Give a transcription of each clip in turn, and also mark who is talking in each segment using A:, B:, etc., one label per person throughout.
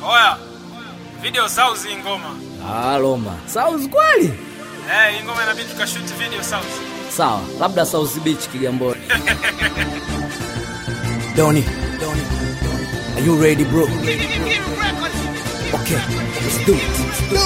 A: Oya, video sauzi hii ngoma.
B: Ah, Roma. South kweli?
A: Eh, hii ngoma inabidi tukashoot video sauzi.
B: Sawa, labda South Beach Kigamboni. Doni, Doni, are you ready bro? Okay, let's do it.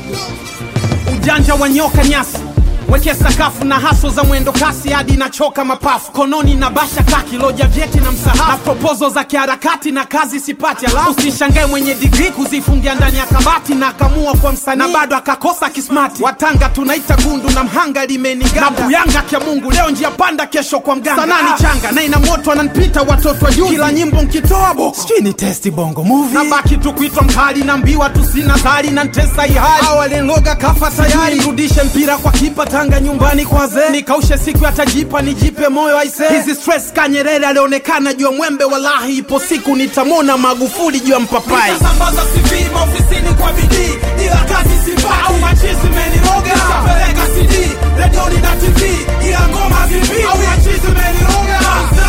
C: ujanja wa nyoka nyasi weke sakafu na haso za mwendo kasi hadi nachoka mapafu kononi na basha kaki loja vyeti na msahafu na propozo za kiharakati na kazi sipati alafu usishangae mwenye digri kuzifungia ndani ya kabati na akamua kwa msanii na bado akakosa kismati watanga tunaita gundu na mhanga limeniganda na buyanga kya mungu leo njia panda kesho kwa mganga sanaa ni changa na ina moto ananipita watoto wa juzi kila nyimbo nkitoa bo sijui ni testi bongo movie na baki tu kuitwa mkali na mbiwa tu sina zari na ntesa ihali awalenloga kafa tayari nirudishe mpira kwa kipa tanga nyumbani kwa zee nikaushe siku yatajipa nijipe moyo aise hizi stress kanyerere alionekana juu ya mwembe walahi ipo siku nitamona magufuli juu ya mpapai nitasambaza CV maofisini kwa bidii ila kazi sipati au machizi meniroga nitapeleka CD redioni na TV ila ngoma vipi au machizi meniroga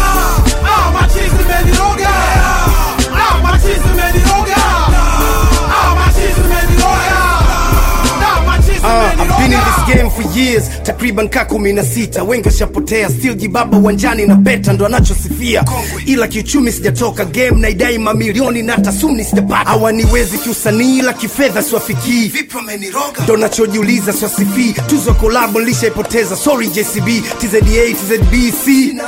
C: ah machizi meniroga ah machizi meniroga ah machizi meniroga ah machizi
D: Uh, I've been in
C: meniroga
D: this game for years takriban ka kumi na sita wengi washapotea still jibaba uwanjani na beta ndo anachosifia ila kiuchumi sijatoka game na idai mamilioni na tasumni sijapata hawaniwezi kiusanii ila kifedha siwafikii ndo nachojiuliza swasifii tuzo kolabo nilishaipoteza sorry jcb tzda tzbc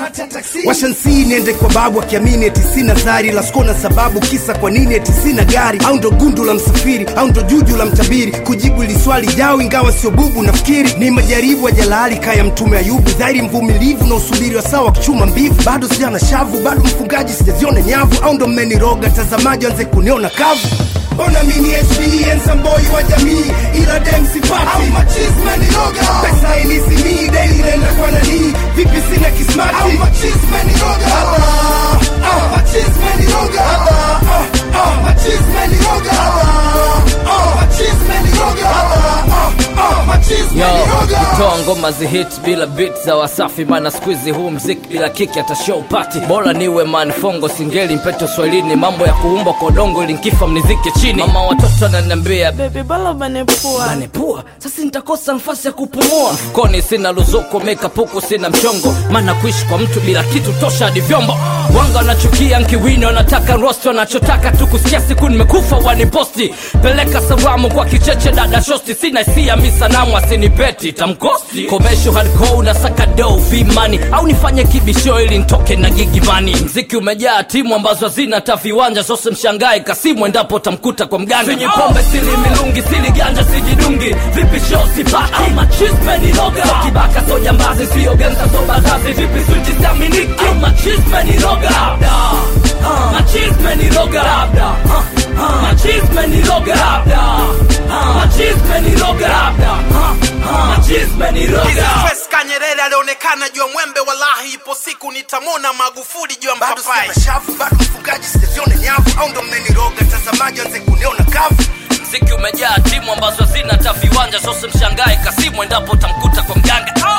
D: washansi niende kwa babu akiamini eti sina zari la skona sababu kisa kwa nini eti sina gari au ndo gundu la msafiri au ndo juju la mtabiri kujibu ili swali jao ingawa sio bubu nafikiri ni majaribu ya jalali kaya mtume ayubu dhairi mvumilivu na usubiri wa sawa kuchuma mbivu bado sijana shavu bado mfungaji sijaziona nyavu au ndo mmeniroga tazamaji anze kuniona kavu mbona mini experience wa jamii ila dem sipati au machisme niroga pesa inisimii daily nenda kwa nani vipi sina kismati au machisme niroga ah, ah, machisme niroga ah, ah, ah, machisme niroga ah, ah, machisme niroga ah, ah, machisme
B: Yo,
D: niroga
B: kutoa ngoma zihit bila beat za wasafi maana skuizi huu mziki bila kiki hata show party bora niwe manfongo singeli mpeto swahilini mambo ya kuumba kwa udongo ili nkifa mnizike chini mama watoto ananiambia
E: Baby bala banepua
B: anepua sasa nitakosa nafasi ya kupumua mfukoni sina luzuko mekapuku sina mchongo maana kuishi kwa mtu bila kitu tosha hadi vyombo wanga wanachukia nkiwini wanataka rosti wanachotaka tu kusikia siku nimekufa waniposti peleka salamu kwa kicheche dada shosti sina hisia mi sanamu asinipeti tamkosti komesho hardcore na sakado vimani au nifanye kibisho ili ntoke na gigimani mziki umejaa timu ambazo hazina hata viwanja sose mshangae kasimu endapo tamkuta kwa mganga sinyi pombe sili milungi sili ganja sijidungi vipi show sipati au machisme ni loga so kibaka so jambazi sio genza so bazazi vipi switi siaminiki au machisme ni loga labda Ah, machisme ni loga labda Ah, ah, machisme ni loga labda Ah, machisme ni loga labda Ah, ah, machisme ni
C: Hizi
B: loga
C: stress kanyerere alionekana juu ya mwembe walahi ipo siku nitamona magufuli juu ya
D: bado
C: mpapai
D: sina shavu bado mfungaji sijaziona nyavu au ndo mmeniroga tazamaji anze kuniona kavu
B: mziki umejaa timu ambazo hazina hata viwanja sose mshangae kasimu endapo tamkuta kwa mganga